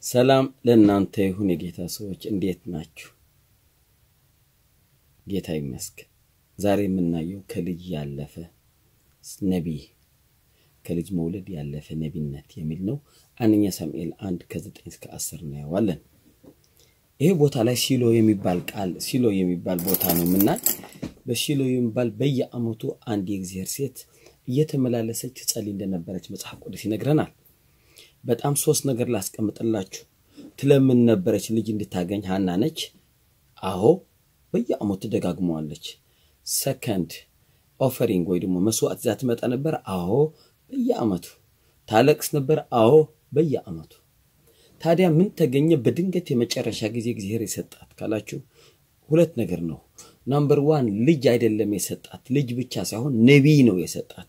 ሰላም ለእናንተ ይሁን የጌታ ሰዎች፣ እንዴት ናችሁ? ጌታ ይመስገን። ዛሬ የምናየው ከልጅ ያለፈ ነቢይ ከልጅ መውለድ ያለፈ ነቢይነት የሚል ነው። አንደኛ ሳሙኤል አንድ ከዘጠኝ እስከ አስር እናየዋለን። ይሄ ቦታ ላይ ሲሎ የሚባል ቃል ሲሎ የሚባል ቦታ ነው የምናይ። በሲሎ የሚባል በየዓመቱ አንድ የእግዚአብሔር ሴት እየተመላለሰች ትጸልይ እንደነበረች መጽሐፍ ቅዱስ ይነግረናል። በጣም ሶስት ነገር ላስቀምጥላችሁ። ትለምን ነበረች ልጅ እንድታገኝ ሀና ነች። አዎ በየዓመቱ ደጋግመዋለች። ሰከንድ ኦፈሪንግ ወይ ደግሞ መስዋዕት ዛ ትመጣ ነበር። አዎ በየዓመቱ ታለቅስ ነበር። አዎ በየዓመቱ ታዲያ ምን ተገኘ? በድንገት የመጨረሻ ጊዜ እግዚአብሔር የሰጣት ካላችሁ ሁለት ነገር ነው። ናምበር ዋን ልጅ አይደለም የሰጣት ልጅ ብቻ ሳይሆን ነቢይ ነው የሰጣት።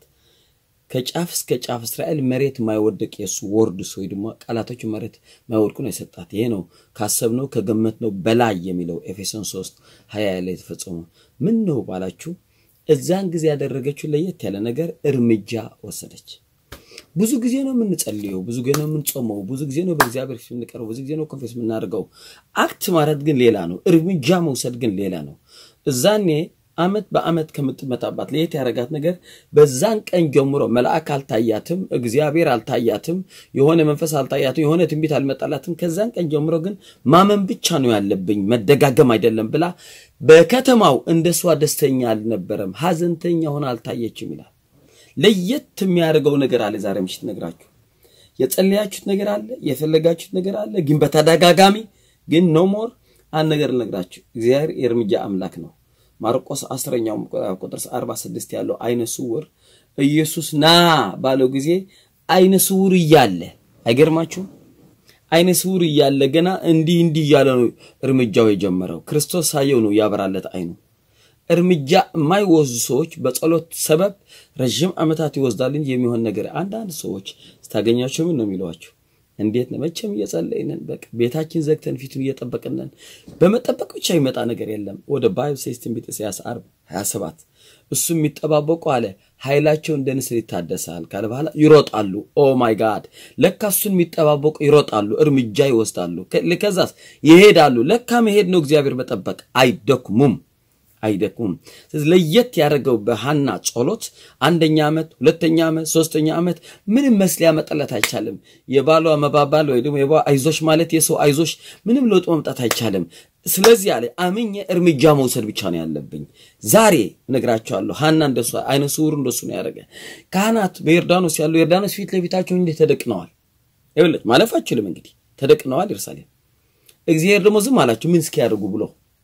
ከጫፍ እስከ ጫፍ እስራኤል መሬት ማይወደቅ የእሱ ወርድስ ወይ ደግሞ ቃላቶቹ መሬት ማይወድቁ ነው የሰጣት። ይሄ ነው ካሰብነው ከገመትነው በላይ የሚለው ኤፌሶን 3 ሀያ ላይ የተፈጸመው ምን ነው ባላችሁ፣ እዛን ጊዜ ያደረገችው ለየት ያለ ነገር እርምጃ ወሰደች። ብዙ ጊዜ ነው የምንጸልየው፣ ብዙ ጊዜ ነው የምንጾመው፣ ብዙ ጊዜ ነው በእግዚአብሔር ፊት የምንቀርበው፣ ብዙ ጊዜ ነው ኮንፌስ የምናደርገው። አክት ማለት ግን ሌላ ነው። እርምጃ መውሰድ ግን ሌላ ነው። እዛኔ ዓመት በዓመት ከምትመጣባት ለየት ያደረጋት ነገር በዛን ቀን ጀምሮ መልአክ አልታያትም፣ እግዚአብሔር አልታያትም፣ የሆነ መንፈስ አልታያትም፣ የሆነ ትንቢት አልመጣላትም። ከዛን ቀን ጀምሮ ግን ማመን ብቻ ነው ያለብኝ መደጋገም አይደለም ብላ በከተማው እንደሷ ደስተኛ አልነበረም፣ ሀዘንተኛ ሆነ አልታየችም ይላል። ለየት የሚያደርገው ነገር አለ። ዛሬ ምሽት ነግራችሁ የጸለያችሁት ነገር አለ፣ የፈለጋችሁት ነገር አለ። ግን በተደጋጋሚ ግን ኖ ሞር አንድ ነገር ልነግራችሁ፣ እግዚአብሔር የእርምጃ አምላክ ነው። ማርቆስ አስረኛው ቁጥር 46 ያለው አይነ ስውር ኢየሱስ ና ባለው ጊዜ አይነ ስውር እያለ አይገርማችሁም? አይነ ስውር እያለ ገና እንዲህ እንዲህ እያለ ነው እርምጃው የጀመረው። ክርስቶስ ሳየው ነው ያበራለት አይኑ። እርምጃ የማይወስዱ ሰዎች በጸሎት ሰበብ ረዥም ዓመታት ይወስዳል እንጂ የሚሆን ነገር አንዳንድ ሰዎች ስታገኛቸው ምን ነው የሚለዋቸው? እንዴት ነው? መቼም እየጸለይነን በቃ ቤታችን ዘግተን ፊቱን እየጠበቅነን። በመጠበቅ ብቻ ይመጣ ነገር የለም። ወደ ባይብል ሴስ ትንቢተ ኢሳይያስ 40 27 እሱ የሚጠባበቁ አለ ኃይላቸው እንደ ንስር ይታደሳል ካለ በኋላ ይሮጣሉ። ኦ ማይ ጋድ! ለካ እሱን የሚጠባበቁ ይሮጣሉ፣ እርምጃ ይወስዳሉ፣ ከዛስ ይሄዳሉ። ለካ መሄድ ነው እግዚአብሔር መጠበቅ። አይደክሙም አይደክሙም። ስለዚህ ለየት ያደረገው በሐና ጸሎት አንደኛ ዓመት፣ ሁለተኛ ዓመት፣ ሶስተኛ ዓመት ምንም መስ ሊያመጣለት አይቻልም። የባሏ መባባል ወይ ደግሞ የባሏ አይዞሽ ማለት የሰው አይዞሽ ምንም ለውጥ መምጣት አይቻልም። ስለዚህ አለ አምኜ እርምጃ መውሰድ ብቻ ነው ያለብኝ። ዛሬ እነግራቸዋለሁ። ሐና እንደሱ አይነ ስውር እንደሱ ነው ያደረገ። ካህናት በዮርዳኖስ ያሉ ዮርዳኖስ ፊት ለፊታቸው እንዴት ተደቅነዋል። ይኸውልህ ማለፍ አችልም እንግዲህ ተደቅነዋል። ኢየሩሳሌም እግዚአብሔር ደግሞ ዝም አላቸው ምን እስኪያደርጉ ብሎ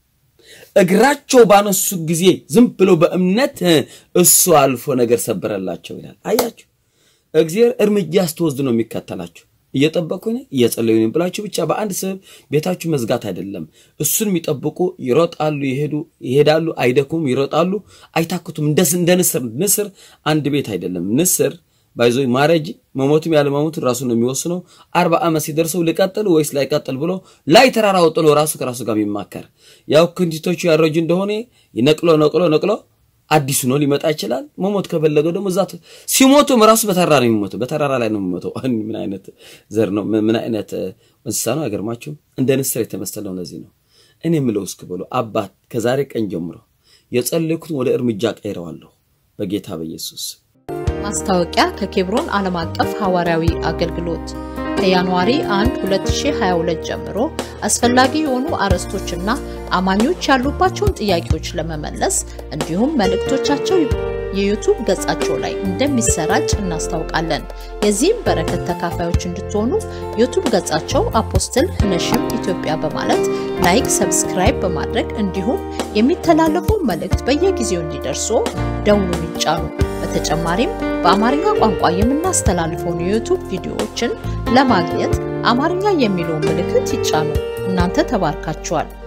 እግራቸው ባነሱ ጊዜ ዝም ብሎ በእምነት እሱ አልፎ ነገር ሰበረላቸው ይላል። አያችሁ እግዚአብሔር እርምጃ ስትወስድ ነው የሚከተላችሁ። እየጠበቁኝ እየጸለዩ ብላችሁ ብቻ በአንድ ሰበብ ቤታችሁ መዝጋት አይደለም። እሱን የሚጠብቁ ይሮጣሉ፣ ይሄዱ ይሄዳሉ፣ አይደክሙም፣ ይሮጣሉ፣ አይታክቱም። እንደ ንስር ንስር አንድ ቤት አይደለም ንስር ባይዞ ማረጅ መሞትም ያለ መሞት ራሱ ነው የሚወስነው። አርባ ዓመት ሲደርሰው ልቀጥል ወይስ ላይቀጥል ብሎ ላይ ተራራ ወጥሎ ራሱ ከራሱ ጋር የሚማከር ያው ክንቲቶቹ ያረጁ እንደሆነ ነቅሎ ነቅሎ ነቅሎ አዲሱ ነው ሊመጣ ይችላል። መሞት ከፈለገው ደግሞ እዛ ሲሞቱም ራሱ በተራራ ነው የሚሞተው፣ በተራራ ላይ ነው የሚሞተው። ምን አይነት ዘር ነው? ምን አይነት እንስሳ ነው? አይገርማችሁም? እንደ ንስር የተመሰለው ለዚህ ነው። እኔ የምለው እስክ ብሎ አባት ከዛሬ ቀን ጀምሮ የጸለይኩትን ወደ እርምጃ ቀይረዋለሁ በጌታ በኢየሱስ ማስታወቂያ ከኬብሮን ዓለም አቀፍ ሐዋርያዊ አገልግሎት ከጃንዋሪ 1 2022 ጀምሮ አስፈላጊ የሆኑ አርዕስቶችና አማኞች ያሉባቸውን ጥያቄዎች ለመመለስ እንዲሁም መልእክቶቻቸው የዩቱብ ገጻቸው ላይ እንደሚሰራጭ እናስታውቃለን። የዚህም በረከት ተካፋዮች እንድትሆኑ ዩቱብ ገጻቸው አፖስትል ነሽም ኢትዮጵያ በማለት ላይክ፣ ሰብስክራይብ በማድረግ እንዲሁም የሚተላለፉ መልእክት በየጊዜው እንዲደርሱ ደውሉን ይጫኑ። በተጨማሪም በአማርኛ ቋንቋ የምናስተላልፈውን የዩቱብ ቪዲዮዎችን ለማግኘት አማርኛ የሚለውን ምልክት ይጫኑ። እናንተ ተባርካችኋል።